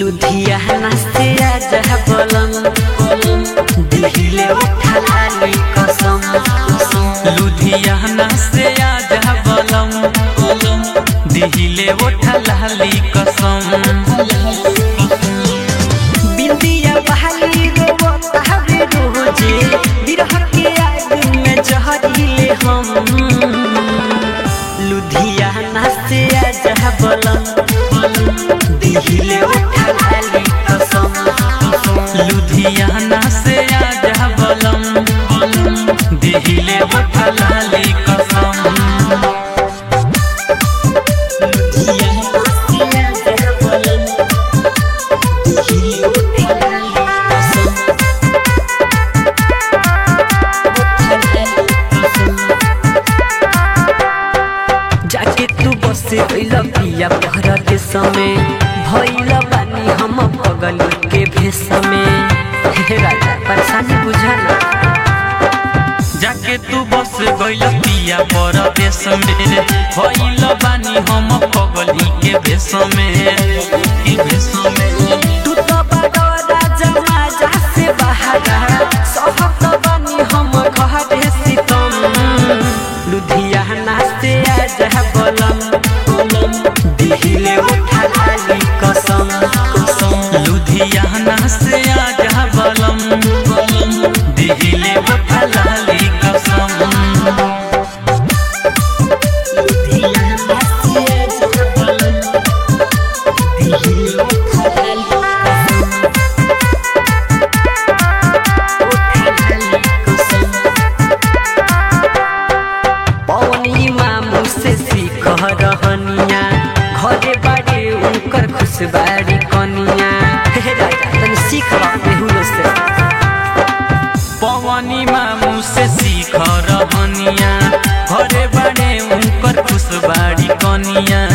लुधियाना से आजा बलम दिहिले उठा लाली कसम लुधियाना से आजा बलम दिहिले ओठा लाली कसम बिंदिया बहाली रोवता हवे रोजे बिरह के आग में जहरीले हम लुधियाना से आजा बलम दिहिले उठा लाली कसम लुधियाना से आजा बलम दिहिले ओठा लाली कसम लुधियाना से आजा बलम दिहिले उठा लाली कसम जाके तू बसे गइल पिया पहर के समय भइल बानी हम पगल के भेष में हे राजा परेशानी बुझाना जाके तू बस गइल पिया परदेश में भइल बानी हम पगली के भेष में के भेष में तू तो बड़ा राजा माजा से बहारा सहत बानी हम घर सीतम लुधियाना से आजा बलम दिहिले उठा लाली कसम लुधियाना से आजा बलम दिहिले ओठा लाली कसम लुधियाना से आजा बलम दिहिले उठा लाली पवनी मामू से सीख रहनिया घरे बाड़े उनकर खुशबारी कनिया हे राजा तनी सीख बेहुलो से पवनी मामू से सीख रहनिया घरे बड़े उनकर खुशबाड़ी कनिया